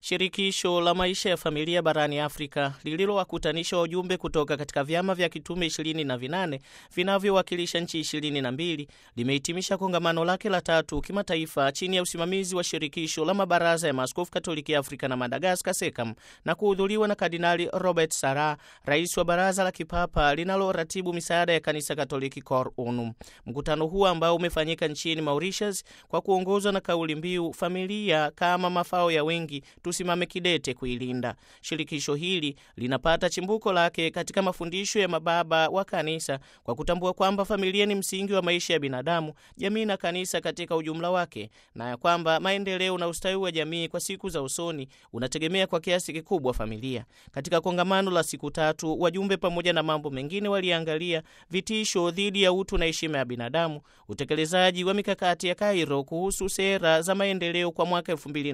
Shirikisho la maisha ya familia barani Afrika lililowakutanisha wajumbe kutoka katika vyama vya kitume ishirini na vinane vinavyowakilisha nchi ishirini na mbili limehitimisha kongamano lake la tatu kimataifa chini ya usimamizi wa shirikisho la mabaraza ya maaskofu Katoliki Afrika na Madagaskar, SECAM, na kuhudhuriwa na Kardinali Robert Sarah, rais wa baraza la kipapa linaloratibu misaada ya kanisa Katoliki Cor Unum. Mkutano huu ambao umefanyika nchini Mauritius kwa kuongozwa na kauli mbiu familia kama mafao ya wengi tusimame kidete kuilinda. Shirikisho hili linapata chimbuko lake katika mafundisho ya mababa wa kanisa kwa kutambua kwamba familia ni msingi wa maisha ya binadamu, jamii na kanisa katika ujumla wake, na ya kwamba maendeleo na ustawi wa jamii kwa siku za usoni unategemea kwa kiasi kikubwa familia. Katika kongamano la siku tatu, wajumbe pamoja na mambo mengine waliangalia vitisho dhidi ya utu na heshima ya binadamu, utekelezaji wa mikakati ya Kairo kuhusu sera za maendeleo kwa mwaka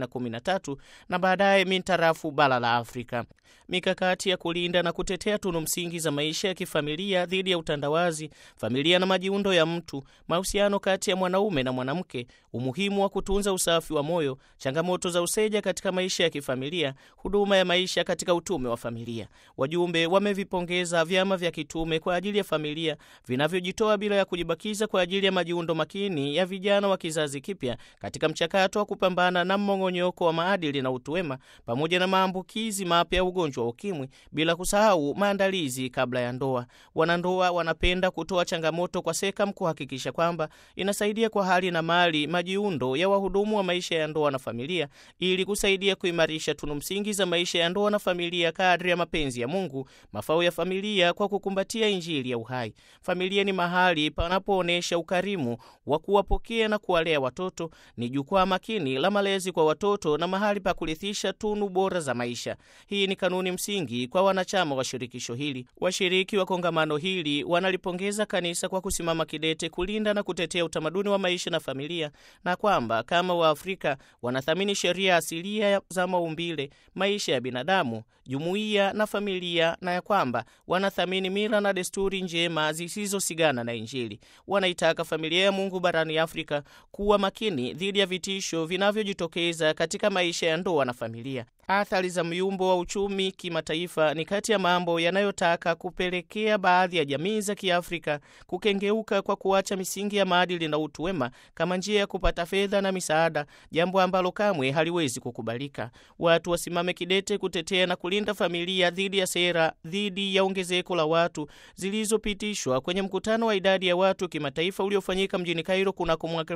2013 na baadaye mintarafu bara la Afrika, mikakati ya kulinda na kutetea tunu msingi za maisha ya kifamilia dhidi ya utandawazi, familia na majiundo ya mtu, mahusiano kati ya mwanaume na mwanamke, umuhimu wa kutunza usafi wa moyo, changamoto za useja katika maisha ya kifamilia, huduma ya maisha katika utume wa familia. Wajumbe wamevipongeza vyama vya kitume kwa ajili ya familia vinavyojitoa bila ya kujibakiza kwa ajili ya majiundo makini ya vijana wa kizazi kipya katika mchakato wa kupambana na mmong'onyoko wa maadili na utu wema pamoja na maambukizi mapya ya ugonjwa wa ukimwi, bila kusahau maandalizi kabla ya ndoa. Wanandoa wanapenda kutoa changamoto kwa SECAM kuhakikisha kwamba inasaidia kwa hali na mali majiundo ya wahudumu wa maisha ya ndoa na familia, ili kusaidia kuimarisha tunu msingi za maisha ya ndoa na familia kadri ya mapenzi ya Mungu, mafao ya familia kwa kukumbatia Injili ya uhai. Familia ni mahali panapoonyesha ukarimu wa kuwapokea na kuwalea watoto, ni jukwaa makini la malezi kwa watoto na mahali pa kurithisha tunu bora za maisha. Hii ni kanuni msingi kwa wanachama wa shirikisho hili. Washiriki wa kongamano hili wanalipongeza kanisa kwa kusimama kidete kulinda na kutetea utamaduni wa maisha na familia, na kwamba kama Waafrika wanathamini sheria asilia za maumbile, maisha ya binadamu, jumuiya na familia, na ya kwamba wanathamini mila na desturi njema zisizosigana na Injili. Wanaitaka familia ya Mungu barani Afrika kuwa makini dhidi ya vitisho vinavyojitokeza katika maisha ya ndoa na familia. Athari za myumbo wa uchumi kimataifa ni kati ya mambo yanayotaka kupelekea baadhi ya jamii za Kiafrika kukengeuka kwa kuacha misingi ya maadili na utu wema kama njia ya kupata fedha na misaada, jambo ambalo kamwe haliwezi kukubalika. Watu wasimame kidete kutetea na kulinda familia dhidi ya sera dhidi ya ongezeko la watu zilizopitishwa kwenye mkutano wa idadi ya watu kimataifa uliofanyika mjini Kairo kunako mwaka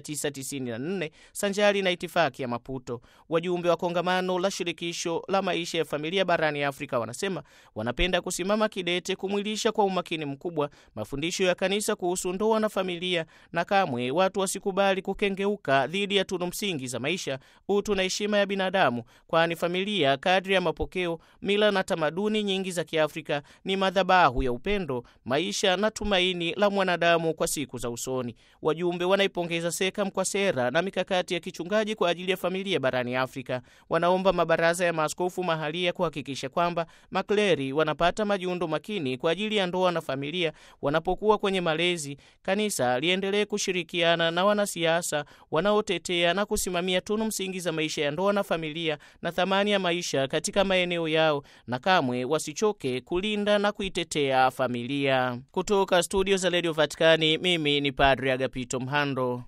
1994 sanjari na itifaki ya Maputo. Wajumbe wa kongamano la shirikisho la maisha ya familia barani Afrika wanasema wanapenda kusimama kidete kumwilisha kwa umakini mkubwa mafundisho ya kanisa kuhusu ndoa na familia, na kamwe watu wasikubali kukengeuka dhidi ya tunu msingi za maisha, utu na heshima ya binadamu, kwani familia, kadri ya mapokeo, mila na tamaduni nyingi za Kiafrika, ni madhabahu ya upendo, maisha na tumaini la mwanadamu kwa siku za usoni. Wajumbe wanaipongeza SECAM kwa sera na mikakati ya kichungaji kwa ajili ya familia barani Afrika. Wanaomba mabaraza ya maaskofu mahalia kuhakikisha kwamba makleri wanapata majiundo makini kwa ajili ya ndoa na familia wanapokuwa kwenye malezi. Kanisa liendelee kushirikiana na wanasiasa wanaotetea na kusimamia tunu msingi za maisha ya ndoa na familia na thamani ya maisha katika maeneo yao, na kamwe wasichoke kulinda na kuitetea familia. Kutoka studio za Radio Vatikani, mimi ni Padre Agapito Mhando.